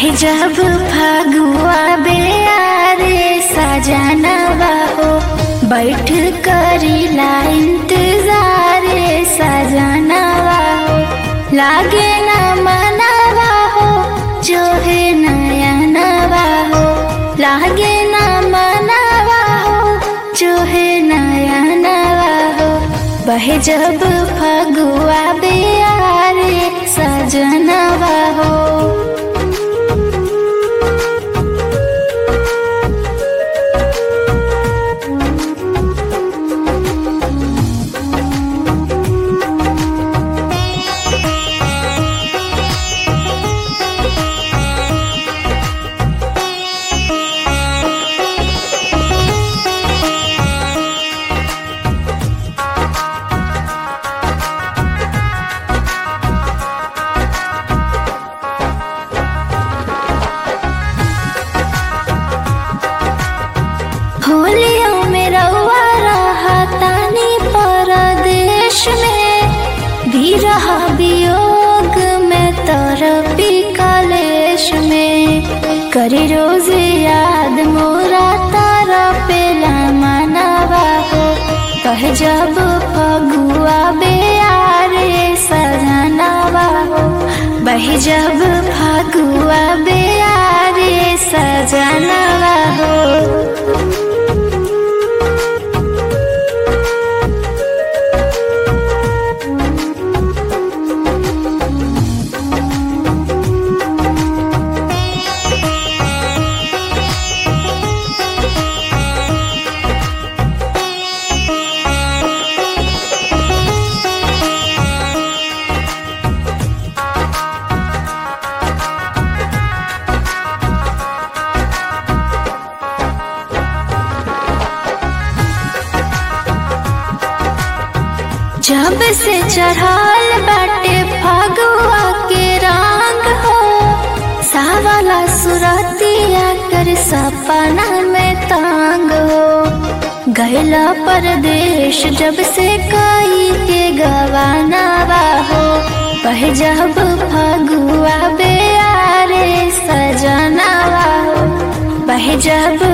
बह जब फगुआ बेयारे सजनवा हो बैठ करीला इंतजार सजनवा हो लागे न मनवा हो जो है नयनवा हो लागे न मनवा हो जो है नयनवा हो बह जब फगुआ बेयारे सजनवा हो होलियों में रउआ रहा तानी परदेश में भी रहा वियोग में तरपी कलेश में करी रोज याद मोरा तारा पेला मनवा हो कह जब फगुआ बेयारे सजनवा हो बह जब फगुआ बेयारे सजनवा हो जब से चढ़ाल बाटे फगुआ के रंग हो सावला सुरतिया कर सपना में तांग हो गैला परदेश जब से कई के गवाना हो पह जब फगुआ बेयारे सजनावा हो पह जब